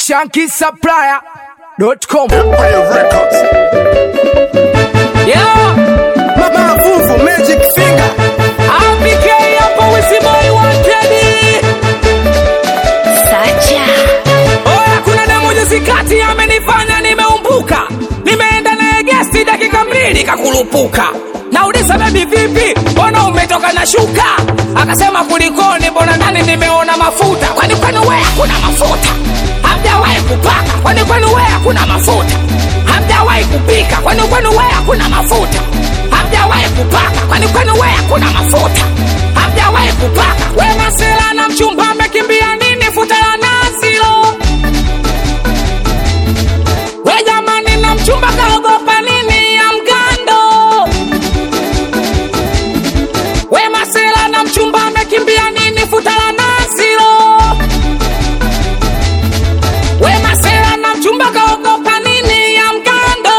shankisupplier.com. Empire Records. Yeah, Mama Vuvu Magic Finger. RPK hapo Wisiboi wanted. Sacha. Oya, kuna demo juzi kati amenifanya nimeumbuka, nimeenda naye gesti dakika mbili kakulupuka. Nauliza bebi, vipi, mbona umetoka na shuka? Akasema kulikoni, mbona ndani nimeona mafuta. Kwani kwenu wewe hakuna mafuta? Hamjawahi kupaka? Kwani kwenu wewe hakuna mafuta? Hamjawahi kupika? Kwani kwenu wewe hakuna mafuta? Hamjawahi kupaka? Kwani kwenu wewe hakuna mafuta? Hamjawahi kupaka? We masela na mchumba amekimbia nini? Futa la nazi lo we jamani, na mchumba kaogopa nini ya mgando? We masela na mchumba amekimbia nini? Futa la nazi lo we masela na mchumba kaogopa nini ya mgando?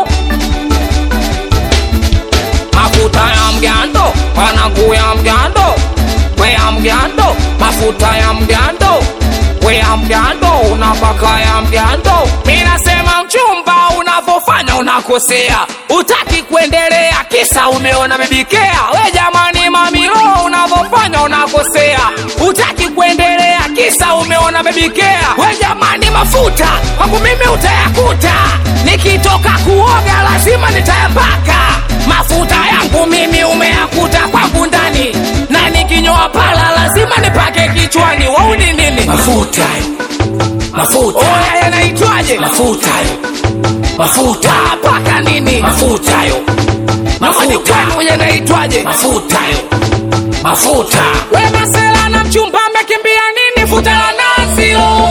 Mafuta ya mgando, wanangu ya mgando, we ya mgando, mafuta ya mgando, we ya mgando, unapaka ya mgando. Minasema mchumba, unavyofanya unakosea, utaki kuendelea, kisa umeona bebikea. We jamani, mamilo, unavyofanya unakosea, utaki kuendelea, kisa umeona bebikea. We jamani, mafuta kwangu mimi utayakuta, nikitoka kuoga lazima nitayapaka mafuta yangu mimi umeyakuta kwangu ndani, na nikinyoa pala lazima nipake kichwani. Wauni nini? mafuta mafuta Oya, yanaitwaje? mafuta mafuta Paka nini? mafuta yo Mafani mafuta kwenu yanaitwaje? mafuta yo mafuta We masela na mchumba amekimbia nini? Futa la nazi lo.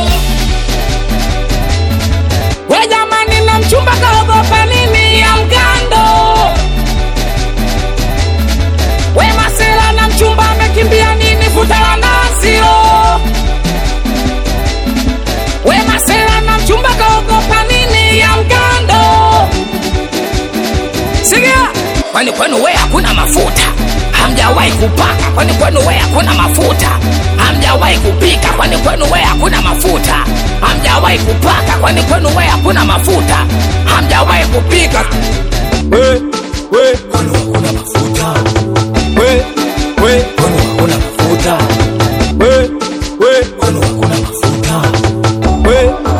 We jamani, na mchumba kaogopa nini ya mgando? We masela na mchumba amekimbia nini? Futa la nazi lo. We masela na mchumba kaogopa nini ya mgando? Sikia, kwani kwenu we hakuna mafuta? Hamjawahi kupaka? Kwani kwenu we hakuna mafuta? Hamjawahi kupika? Kwani kwenu we hakuna mafuta? Hamjawahi kupaka? Kwani kwenu we hakuna mafuta? Hamjawahi kupika? We, we, kwani hakuna mafuta we, we, kwani hakuna mafuta we, we, kwani hakuna mafuta we,